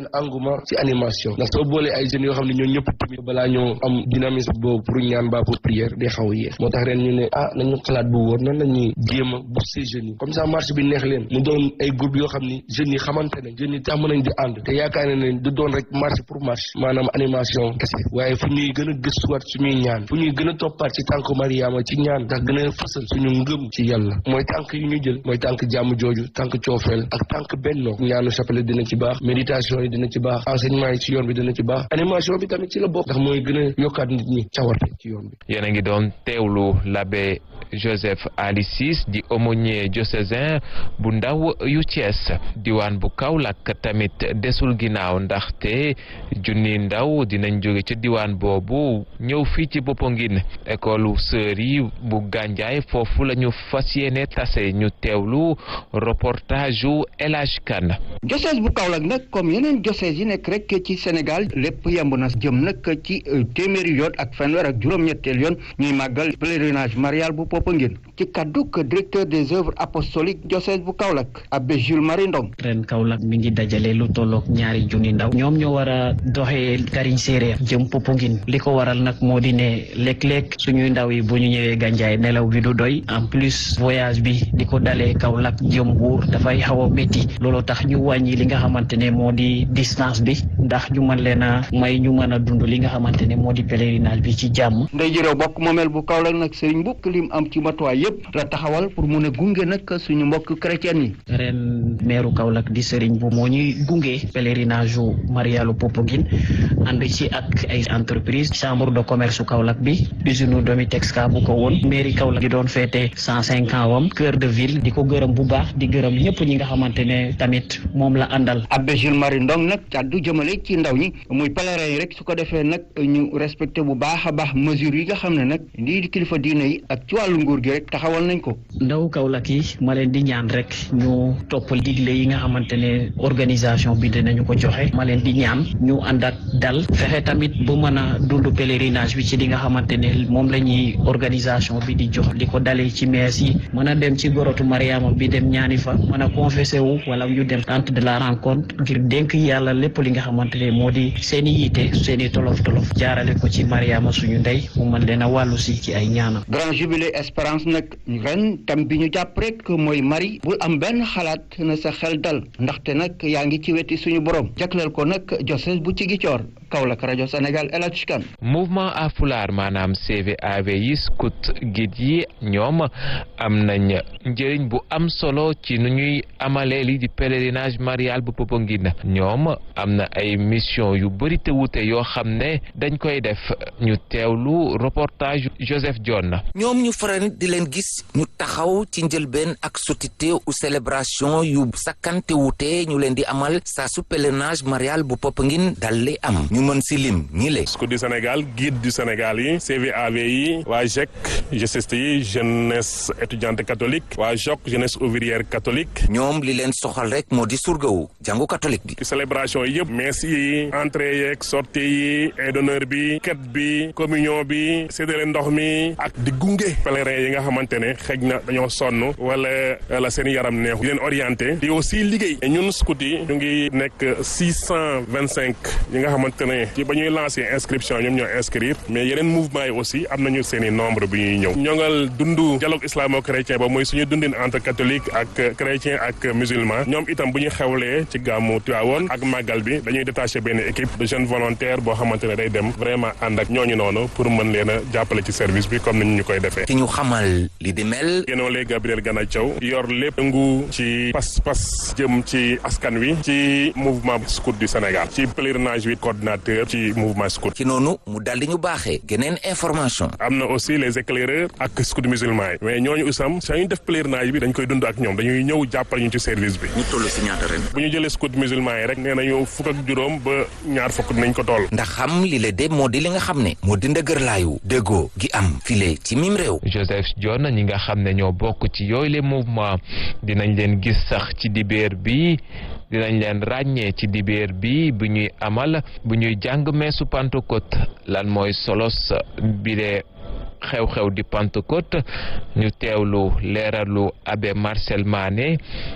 engouement ci animation ndax soo boolee ay jeunes yoo xam ne ñoo ñëpp tamit balaa ñoo am dynamisme boobu pour ñaan ba pour prière day xaw a yéex moo tax ren ñu ne ah nañu xalaat bu wóor nan la ñuy jéem a booster jeunes yi comme ça marche bi neex leen mu doon ay groupe yoo xam ni jeunes yi xamante ne jeunes yi tàmm nañ di ànd te yaakaar na ne du doon rek marche pour marche maanaam animation kese waaye fu ñuy gën a gëstuwaat suñuy ñaan fu ñuy gën a toppaat ci tànk Mariama ci ñaan ndax gën a fësal suñu ngëm ci yàlla mooy tànk yu ñu jël mooy tànk jàmm jooju tànk coofeel ak tànk bennoo ñaanu chapelet dina ci baax méditation yi dina ci baax enseignement yi ci yoon bi dina ci baax animation bi tamit ci la bokk ndax mooy gën a yokkaat nit ñi cawarte ci yoon bi yéen a ngi doon teewlu l'abbé Joseph Ali Ciss di aumônier diocésain bu ndaw yu Thiès diwaan bu Kaolack tamit desul ginnaaw ndaxte junni ndaw dinañ jóge ci diwaan boobu ñëw fii ci Popenguine école sœurs yi bu Gandiaye foofu la ñu fas yéene tase ñu teewlu reportage u El Hadj Kane diocèse bu Kaolack nag comme yeneen diocèse yi nekk rek ci Sénégal lépp yemb na jëm nag ci téeméeri yoon ak fanweer ak juróom-ñetteel yoon ñuy màggal pèlerinage marial bu Popenguine ci kadduk directeur des œuvres apostoliques diocèse bu Kaolack abbé Jules Marie Ndong ren Kaolack mi ngi dajale lu tolloog ñaari junni ndaw ñoom ñoo war a doxee kariñ séeréer jëm Popenguine li ko waral nag moo di ne léeg-léeg suñuy ndaw yi bu ñu ñëwee Gandiaye nelaw bi du doy en plus voyage bi di ko dalee Kaolack jëm Mbuur dafay xaw a métti loolu tax ñu wàññi li nga xamante ne moo di distance bi ndax ñu mën leen a may ñu mën a dund li nga xamante ne moo di pèlerinage bi ci jàmm ndey jërëw bokk moomeel bu Kaolack nag sëriñ mbukk lim am ci matuwaay yëpp la taxawal pour mun a gunge nag suñu mbokk chrétien yi ren meeru Kaolack di sëriñ bu moo ñuy gunge pèlerinage u Marialu Popenguine ànd ci ak ay entreprise chambre de commerce Kaolack bi usine Domitexka bu ko woon mairie Kaolack di doon féete cent cinq ans wam cœur de ville di ko gërëm bu baax di gërëm ñëpp ñi nga xamante ne tamit moom la àndal abbé Jules Marie Ndong nag kàddu jëmale ci ndaw ñi muy pèlerin yi rek su ko defee nag ñu respecté bu baax a baax mesures yi nga xam ne nag lii di kilifa diine yi ak ci wàllu nguur gi rek taxawal nañ ko ndaw Kaolack yi ma leen di ñaan rek ñu topp digle yi nga xamante ne organisation bi dinañu ko joxe ma leen di ñaan ñu ànd ak dal fexe tamit bu mën a dund pèlerinage bi ci li nga xamante ne moom la ñuy organisation bi di jox di ko dalee ci mees yi mën a dem ci gorotu Mariama bi dem ñaani fa mën a confessé wu wala ñu dem tente de la rencontre ngir dénk yàlla lépp li nga xamante ne moo di seen i yiite seen i tolof tolof jaarale ko ci Mariama suñu ndey mu mën leen a wàllu si ci ay ñaanam. grand jubilé espérance nag ren tam bi ñu jàpp rek mooy Marie bul am benn xalaat na sa xel dal ndaxte nag yaa ngi ci weti suñu borom jagleel ko nag diocèse bu Ziguinchor Kaolack rajo Sénégal El Hadj Kane mouvement Haalpulaar maanaam CVAV yi scout guide yi ñoom am nañ njëriñ bu am solo ci nu ñuy amalee li di pèlerinage marial bu Popenguine ñoom am na ay mission yu bëri te wute yoo xam ne dañ koy def ñu teewlu reportage Joseph Dione ñoom ñu faral di leen gis ñu taxaw ci njëlbeen ak sotité u célébration yu sakkante wute ñu leen di amal saa su pèlerinage marial bu Popenguine dal li am ñu mën si lim ñi le scout du Sénégal guide du Sénégal yi CVAV yi waa GEC GCST yi jeunesse étudiante catholique waa JOC jeunesse ouvrière catholique ñoom li leen soxal rek moo di surgawu jàngu catholique bi célébration yi yëpp messe yi entrée yeeg sortie yi et d'honneur bi ket bi communion bi séddale ndox mi ak di gunge pèlerin yi nga xamante ne xëj na dañoo sonn wala la seen yaram neexu di leen orienté di aussi liggéey ñun scout yi ñu ngi nekk six cent vingt cinq yi nga xamante ne ci ba ñuy lancé inscription ñoom ñoo inscrire mais yeneen mouvement yi aussi am nañu seen i nombre bi ñuy ñëw ñongal dundu dialogue islamo-chrétien ba mooy suñu dundin entre catholique ak chrétien ak musulman ñoom itam bu ñu xewlee ci gàmmu Tiwaawoon ak màggal bi dañuy détaché benn équipe de jeunes volontaires boo xamante ne day dem vraiment ànd ak ñooñu noonu pour mën leen a jàppale ci service bi comme ni ñu koy defee ki ñu xamal li di mel génoole Gabriel Gana Thiaw yor lépp ngu ci pas-pas jëm ci askan wi ci mouvement scout du Sénégal ci pèlerinage bi coordinateur ci mouvement scout ci noonu mu daldi ñu baaxee geneen information am na aussi les éclaireurs ak scout musulman yi mais ñooñu usam saa ñu def pèlerinage bi dañ koy dund ak ñoom dañuy ñëw jàppale ñu ci service bi ñu toll si ñaata ren bu ñu jëlee scout musulman yi rek nee nañu fukk ak juróom ba ñaar fukk nañ ko toll ndax xam li la de moo di li nga xam ne moo di ndëgërlaayu déggoo gi am file ci mim réew Joseph Dione ñi nga xam ne ñoo bokk ci yooyu le mouvement dinañ leen gis sax ci dibeer bi dinañ leen ràññee ci dibeer bi bu ñuy amal bu ñuy jàng meesu Pentecôte lan mooy solos bile xew-xew di Pentecôte ñu teewlu leeralu abbé Marcel Mané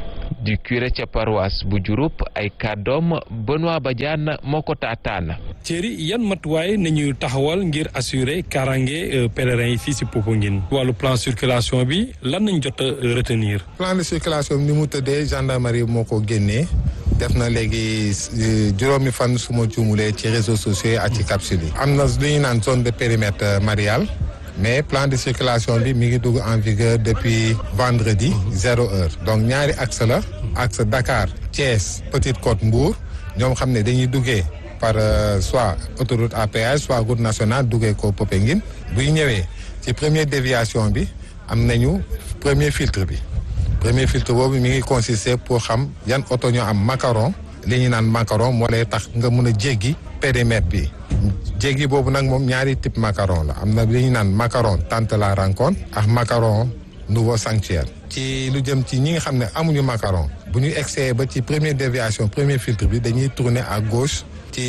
du curé ca paroisse bu Diouroup ay kàddoom Benoît Badiane moo ko taataan. Thierry yan matuwaay nañu taxawal ngir assurer kaaraange pèlerins yi fii si Popenguine wàllu plan circulation bi lan nañ jot a retenir. plan de circulation bi ni mu tëddee gendarmerie moo ko génnee def na léegi juróomi fan su ma juumulee ci réseaux sociaux yi ak ci capsule yi. am na lu ñu naan zone de périmètre marial mais plan de circulation bi mi ngi dugg en vigueur depuis vendredi zéro heure donc ñaari axe la axe Dakar Thiès Petite Côte Mbour ñoom xam ne dañuy duggee par soit autoroute à péage soit route nationale duggee ko Popenguine buy ñëwee ci première déviation bi am nañu premier filtre bi premier filtre boobu mi ngi consister pour xam yan oto ñoo am macaron li ñu naan macaron moo lay tax nga mun a jéggi périmètre bi jéggi boobu nag moom ñaari type macaron la am na li ñu naan macaron tente la rencontre ak macaron nouveau sanctuaire ci lu jëm ci ñi nga xam ne amuñu macaron bu ñu excès ba ci première déviation premier filtre bi dañuy tourner à gauche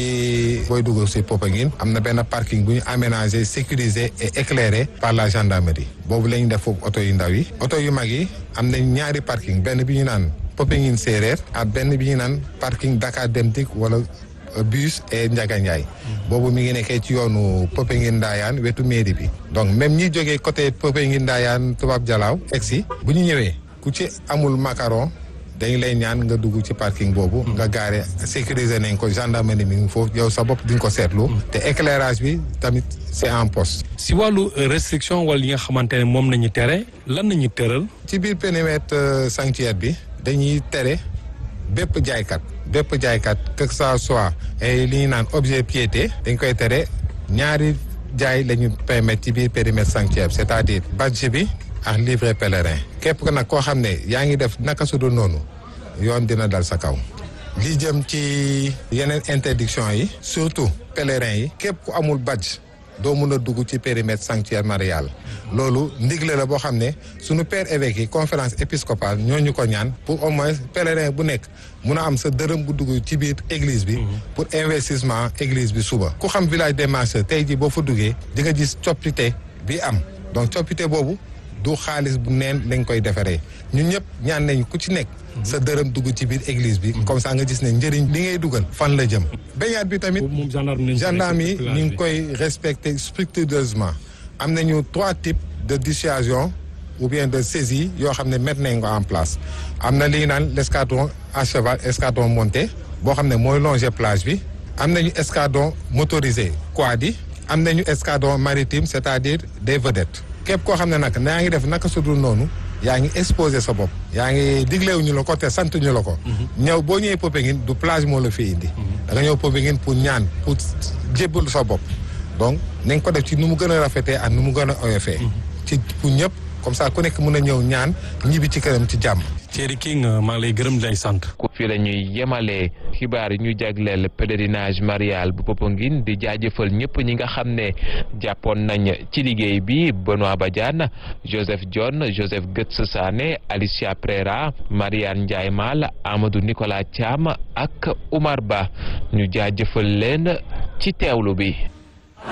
ci booy dugg si Popenguine am na benn parking bu ñu aménagé sécurisé et éclairé par la gendarmerie boobu la ñu def foofu oto yu ndaw yi oto yu mag yi am nañ ñaari parking benn bi ñu naan Popenguine séeréer ak benn bi ñu naan parking Dakar Dem Dikk wala bus et Ndiaga Ndiaye boobu mi ngi nekkee ci yoonu Popenguine Ndayane wetu mairie bi donc même ñi jógee côté Popenguine Ndayane Toubab Jalaaw egsi bu ñu ñëwee ku ci amul macaron dañ lay ñaan nga dugg ci parking boobu nga gaare sécuriser nañ ko gendarmerie mi ngi foofu yow sa bopp di nga ko seetlu te éclairage bi tamit c'est en poste si wàllu restriction wala yi nga xamante ne moom nañu tere lan nañu tëral ci biir périmètre sanctuaire bi dañuy tere bépp jaaykat bépp jaaykat que ça soit ay li ñu naan objet piété dañ koy tere ñaari jaay la ñu permettre ci biir périmètre sanctuaire c'est-à-dire badge bi ak livret pèlerin képp ko nag koo xam ne yaa ngi def naka su dul noonu yoon dina dal sa kaw li jëm ci yeneen interdiction yi surtout pèlerin yi képp ku amul badge doo mun a dugg ci périmètre sanctuaire marial loolu ndigle la boo xam ne sunu père évêque yi conférence épiscopale ñoo ñu ko ñaan pour au moins pèlerin bu nekk mun a am sa dërëm bu dugg ci biir église bi pour investissement église bi suba ku xam village des marcheurs tey ji boo fa duggee di nga gis coppite bi am donc coppite boobu du xaalis bu neen lañ koy defaree ñun ñëpp ñaan nañ ku ci nekk sa dërëm dugg ci biir église bi comme ça nga gis ne njëriñ li ngay dugal fan la jëm bañaat bi tamit gendarme yi ñu ngi koy respecter scrupuleusement am nañu trois types de dissuasion ou bien de saisie yoo xam ne mettre nañ ko en place am na li ñu naan l'escadron à cheval escadron monté boo xam ne mooy longer plage bi am nañu escadron motorisé quad yi am nañu escadron maritime c'est-à-dire des vedettes képp koo xam ne nag yaa ngi def naka sudul noonu yaa ngi exposé sa bopp yaa ngi digleewu ñu la ko te sant ñu la ko ñëw boo ñëwee Popenguine du plage moo la fi indi da nga ñëw Popenguine pour ñaan pour jébbal sa bopp donc nañ ko def ci nu mu gën a rafetee ak nu mu gën a oyofee ci pour ñëpp comme ça ku nekk mën a ñëw ñaan ñibbi ci këram ci jàmm Thierry King maa ngi lay gërëm di lay sant. fii la ñuy yemalee xibaar yi ñu jagleel pèlerinage marial bu Popenguine di jaajëfal ñëpp ñi nga xam ne jàppoon nañ ci liggéey bi Benoît Badiane Joseph John Joseph Götz Sané Alicia Prera Mariane Ndiaye Mal Amadou Nicolas Thiam ak Oumar Ba ñu jaajëfal leen ci teewlu bi.